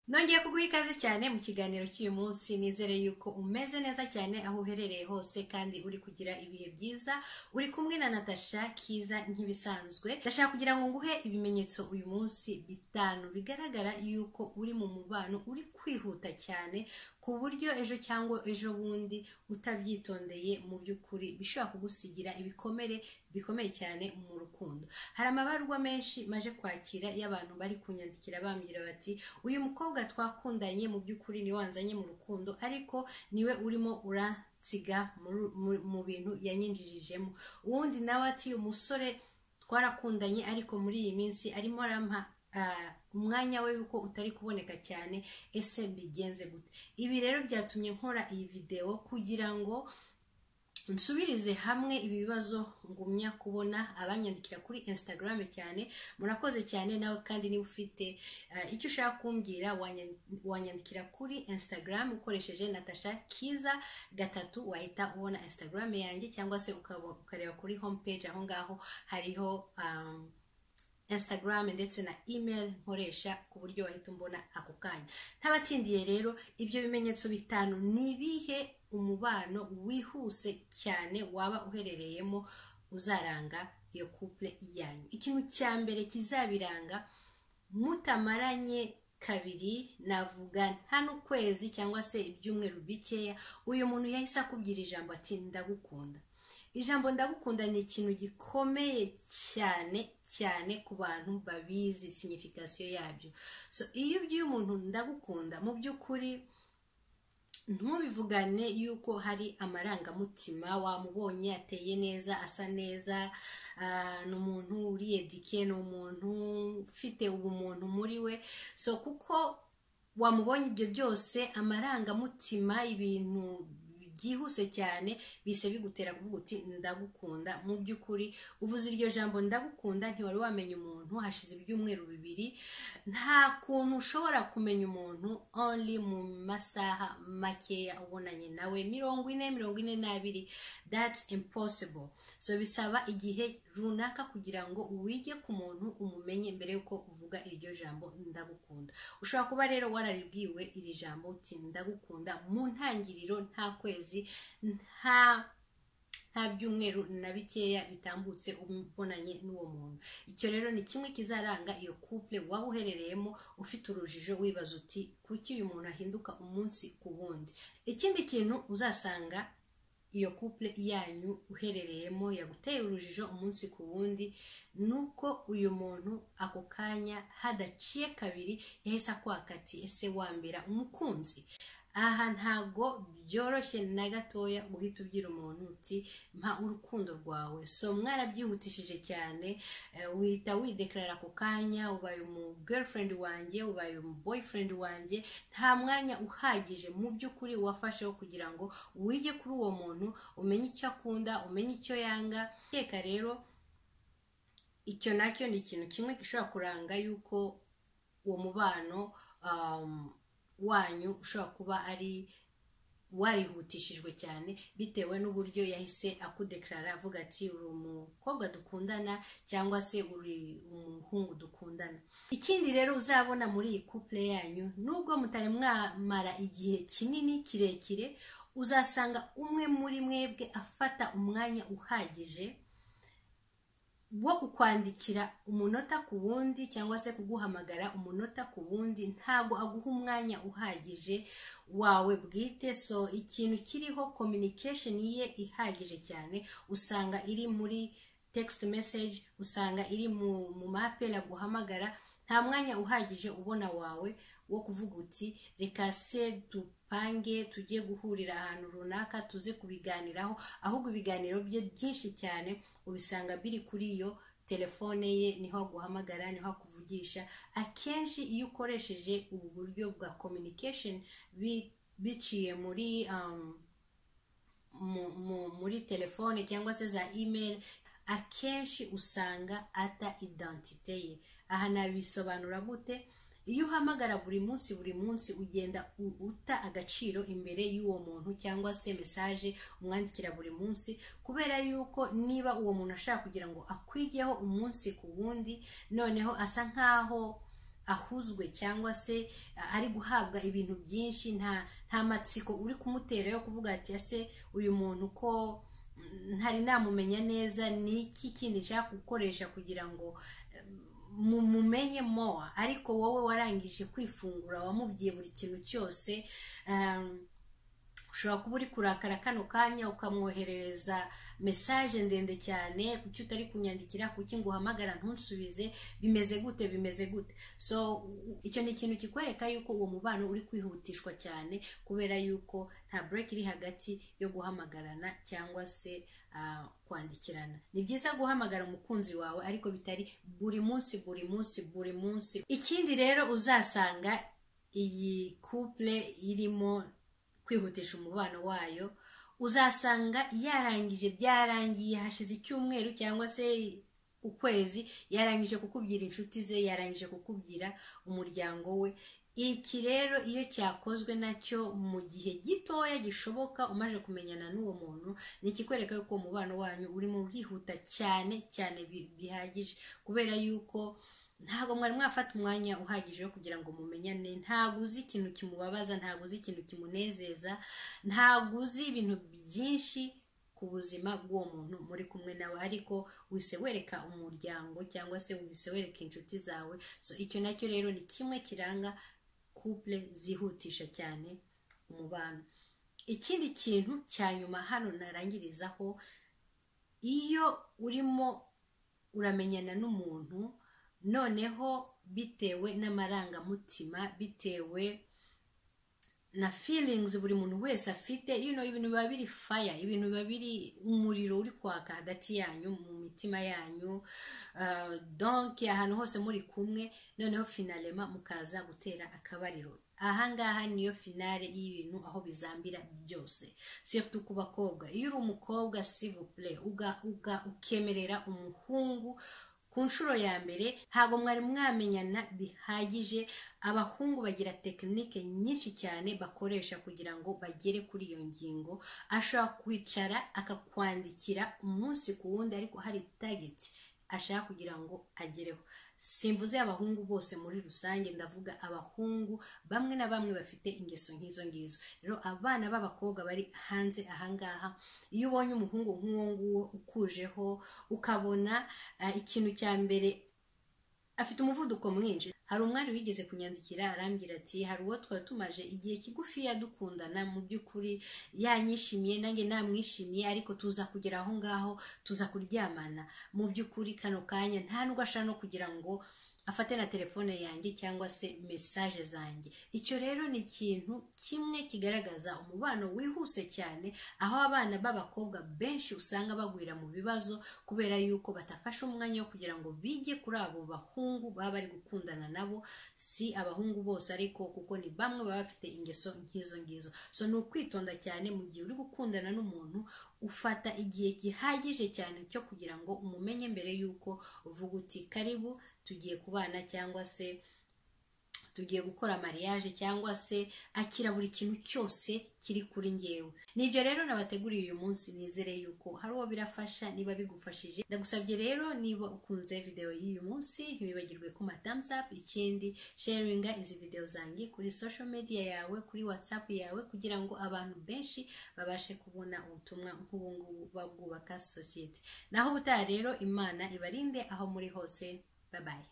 nongeye kuguha ikaze cyane mu kiganiro cy'uyu munsi nizere yuko umeze neza cyane aho uherereye hose kandi uri kugira ibihe byiza uri kumwe na natasha kiza nk'ibisanzwe ndashaka kugira ngo nguhe ibimenyetso uyu munsi bitanu bigaragara yuko uri mu mubano uri kwihuta cyane ku buryo ejo cyangwa ejo bundi utabyitondeye mu by'ukuri bishobora kugusigira ibikomere bikomeye cyane mu rukundo hari amabarwa menshi maje kwakira y'abantu bari kunyandikira bambwira bati uyu mukobwa twakundanye mu by'ukuri niwe wanzanye mu rukundo ariko niwe urimo uransiga mu- mu- mu bintu yanyinjijemo uwundi nawe ati umusore twarakundanye ariko muri iyi minsi arimo arampa ah, umwanya we yuko utari kuboneka cyane ese mbigenze gute ibi rero byatumye nkora iyi videwo kugira ngo nsubirize hamwe ibi bibazo ngumya kubona abanyandikira kuri instagram cyane murakoze cyane nawe kandi niba ufite eh, icyo ushaka kumbwira wanyan- wanyandikira kuri instagram ukoresheje natasha kiza gatatu wahita ubona instagram yanjye cyangwa se ukabo- ukareba kuri home page aho ngaho hariho um, instagram ndetse na email nkoresha ku buryo wahita umbona ako kanya ntabatindiye rero ibyo bimenyetso bitanu ni ibihe umubano wihuse cyane waba uherereyemo uzaranga iyo couple yanyu ikintu cya mbere kizabiranga mutamaranye kabiri navuga nta n'ukwezi cyangwa se ibyumweru bikeya uyu muntu yahise akubwira ijambo ati ndagukunda ijambo ndagukunda ni ikintu gikomeye cyane cyane ku bantu babizi signification yabyo so iyo ubwiye umuntu ndagukunda mu by'ukuri ntubivugane yuko hari amarangamutima wamubonye ateye neza asa neza ah, ni umuntu uriyedike ni umuntu ufite ubumuntu muri we so kuko wamubonye ibyo byose amarangamutima ibintu byihuse cyane bise bigutera kuvuga uti ndagukunda mu by'ukuri uvuze iryo jambo ndagukunda ntiwari wamenya umuntu hashize ibyumweru bibiri nta kuntu ushobora kumenya umuntu only mu masaha makeya ubonanye nawe mirongo ine mirongo ine n'abiri that's impossible so bisaba igihe runaka kugira ngo wige ku muntu umumenye mbere yuko uvuga iryo jambo ndagukunda ushobora kuba rero wararibwiwe iri jambo uti ndagukunda mu ntangiriro nta kwezi nta nta byumweru na bikeya bitambutse ubonanye n'uwo muntu icyo rero ni kimwe kizaranga iyo couple waba uherereyemo ufite urujijo wibaza uti kuki uyu muntu ahinduka umunsi ku wundi ikindi kintu uzasanga iyo couple yanyu uherereyemo yaguteye urujijo umunsi ku wundi ni uko uyu muntu ako kanya hadaciye kabiri yahise akwaka ati ese wambera umukunzi aha ntago byoroshye na gatoya guhita ubwira umuntu uti mpa urukundo rwawe so mwarabyihutishije cyane eh, uhita widekarara ako kanya ubaye umu girlfriend wanjye ubaye umu boyfriend wanjye nta mwanya uhagije mu by'ukuri wafasheho kugira ngo wige kuri uwo muntu umenye icyo akunda umenye icyo yanga teka rero icyo nacyo ni ikintu kimwe gishobora kuranga yuko uwo mubano um, wanyu ushobora kuba ari warihutishijwe cyane bitewe n'uburyo yahise akudekarara avuga ati uri umukobwa dukundana cyangwa se uri umuhungu dukundana ikindi rero uzabona muri iyi couple yanyu nubwo mutari mwamara igihe kinini kirekire uzasanga umwe muri mwebwe afata umwanya uhagije wo kukwandikira umunota ku wundi cyangwa se kuguhamagara umunota ku wundi ntabwo aguha umwanya uhagije wawe bwite so ikintu kiriho communication ye ihagije cyane usanga iri muri text message usanga iri mu, mu mapel aguhamagara nta mwanya uhagije ubona wawe wo kuvuga uti reka se dupange tujye guhurira ahantu runaka tuze kubiganiraho ahubwo ibiganiro bye byinshi cyane ubisanga biri kuri iyo telefone ye niho aguhamagara niho akuvugisha akenshi iyo ukoresheje ubu buryo bwa communication bi- biciye muri um, mu- mu- muri telefone cyangwa se za email akenshi usanga ata identite ye aha nabisobanura gute iyo uhamagara buri munsi buri munsi ugenda u- uta agaciro imbere y'uwo muntu cyangwa se mesaje umwandikira buri munsi kubera yuko niba uwo muntu ashaka kugira ngo akwigeho umunsi ku wundi noneho asa nkaho ahuzwe cyangwa se ah, ari guhabwa ibintu byinshi nta nta matsiko uri kumutera yo kuvuga ati ese uyu muntu ko mm, ntari namumenya neza ni iki kindi nshaka gukoresha kugira ngo mumumenye mowa ariko wowe warangije kwifungura wamubwiye buri kintu cyose um, ushobora kuba uri kurakara kano kanya ukamwoherereza mesaje ndende cyane kuki utari kunyandikira kuki ngo uhamagara ntusubize bimeze gute bimeze gute so u- icyo ni ikintu kikwereka yuko uwo mubano uri kwihutishwa cyane kubera yuko nta break iri hagati yo guhamagarana cyangwa se ah, kwandikirana ni byiza guhamagara umukunzi wawe ariko bitari buri munsi buri munsi buri munsi ikindi rero uzasanga iyi couple irimo kwihutisha umubano wayo uzasanga yarangije byarangiye hashize icyumweru cyangwa se ukwezi yarangije kukubwira inshuti ze yarangije kukubwira umuryango we iki rero iyo cyakozwe nacyo mu gihe gitoya gishoboka umaze kumenyana n'uwo muntu ni ikikwereka yuko uwo mubano wanyu urimo wihuta cyane cyane bi- bihagije kubera yuko ntabwo mwari mwafata umwanya uhagije wo kugira ngo mumenyane ntabwo uzi ikintu kimubabaza ntabwo uzi ikintu kimunezeza ntabwo uzi ibintu byinshi ku buzima bw'uwo muntu muri kumwe nawe ariko wise wereka umuryango cyangwa se wise wereka inshuti zawe so icyo nacyo rero ni kimwe kiranga couple zihutisha cyane umubano ikindi kintu cya nyuma hano narangirizaho iyo urimo uramenyana n'umuntu noneho bitewe n'amarangamutima bitewe na feelings buri muntu wese afite you know, ibintu biba biri fire ibintu biba biri umuriro uri kwaka hagati yanyu mu mitima yanyu uh, donc ahantu hose muri kumwe noneho finalema mukaza gutera akabariro ahangaha niyo finale y'ibintu aho bizambira byose surtout ku bakobwa iyo uri umukobwa s'il vous plaît uga, uga, ukemerera umuhungu ku nshuro ya mbere ntabwo mwari mwamenyana bihagije abahungu bagira tekinike nyinshi cyane bakoresha kugira ngo bagere kuri iyo ngingo ashobora kwicara akakwandikira umunsi ku wundi ariko hari tageti ashaka kugira ngo agereho simvuze abahungu bose muri rusange ndavuga abahungu bamwe na bamwe bafite ingeso nk'izo ngizo rero abana b'abakobwa bari hanze ahangaha iyo ubonye umuhungu nk'uwo nguwo ukujeho ukabona ah, ikintu cya mbere afite umuvuduko mwinshi hari umwari wigeze kunyandikira arambwira ati hari uwo twari tumaje igihe kigufiya dukundana mu by'ukuri yanyishimiye nanjye namwishimiye ariko tuza kugera aho ngaho tuza kuryamana mu by'ukuri kano kanya nta nubwo ashaka no kugira ngo afate na telefone yanjye cyangwa se mesaje zanjye icyo rero ni ikintu kimwe kigaragaza umubano wihuse cyane aho abana b'abakobwa benshi usanga bagwira mu bibazo kubera yuko batafashe umwanya wo kugira ngo bige kuri abo bahungu baba bari gukundana nabo si abahungu bose ariko kuko ni bamwe baba bafite ingeso nk'izo ngizo so ni ukwitonda cyane mu gihe uri gukundana n'umuntu ufata igihe gihagije cyane cyo kugira ngo umumenye mbere y'uko uvuga uti karibu tugiye kubana cyangwa se tugiye gukora mariage cyangwa se akira buri kintu cyose kiri kuri ngewe nibyo rero nabateguriye uyu munsi nizere yuko hari uwo birafasha niba bigufashije ndagusabye rero niba ukunze video y'uyu munsi ntiwibagirwe kuma thumbs up ikindi sharinga izi video zanjye kuri social media yawe kuri whatsapp yawe kugira ngo abantu benshi babashe kubona ubutumwa nk'ubu ngubu babwubaka sosiyete naho ubutaha rero imana ibarinde aho muri hose bye bye